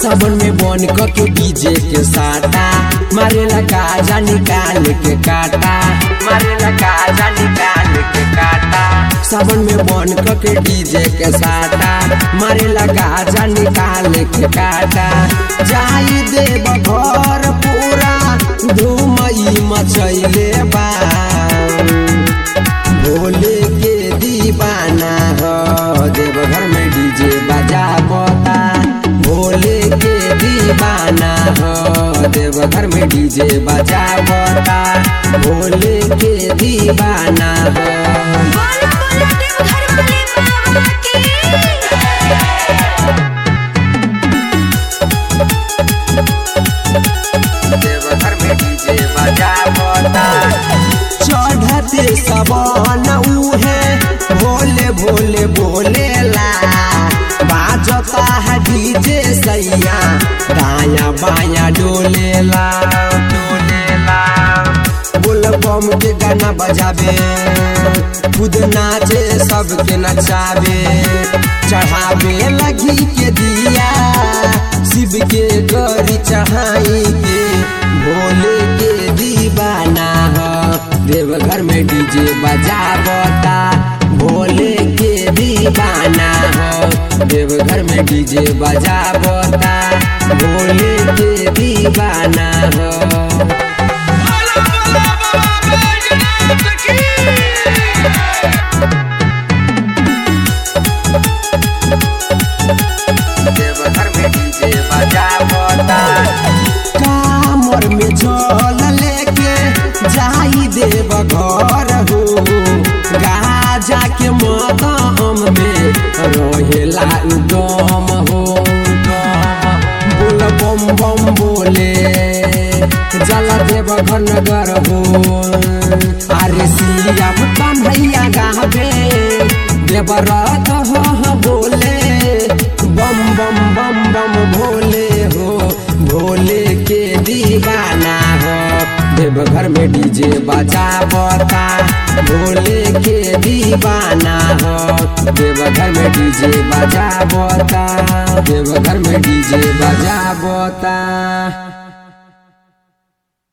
सावन में बन क के डीजे के साटा मारेला गाजा निकाल के काटा मारेला गाजा निकाल के काटा सावन में बन क के डीजे के साटा मारेला गाजा निकाल के काटा जाई देव घर पूरा धूमई मचैले बा भोले के दीवाना हो देवघर में डीजे बजा बता भोले के दीवाना हो देवघर में डीजे बजा बता भोले के दीवाना हो बोलो बोलो देवघर वाले बाबा की देवघर में डीजे बजा बता चढ़ते सबन उहे भोले भोले भोलेला बाजता है डीजे सैया दाया बाया डोलेला डोलेला बोल बम के गाना बजावे खुद नाचे सबके नचावे चढ़ावे लगी के दिया शिव के गरी चढ़ाई के भोले के दीवाना हो देवघर में डीजे बजावता भोले के दीवाना हो देवघर में डीजे बजावता भोले के दीवाना हो देवघर में डीजे बजावता कामर में जल लेके जाई देव घर हो गाजा के मदाम में रहेला उदम हो बोल बम बम बोले जल देव घर नगर हो अरे सियाम कन्हैया गावे देवरथ हो बोले बम बम बम बम भोले हो भोले के दीवाना हो देवघर में डीजे बजा बता भोले के दीवाना हो देवघर में डीजे बजा बता देवघर में डीजे बजा बता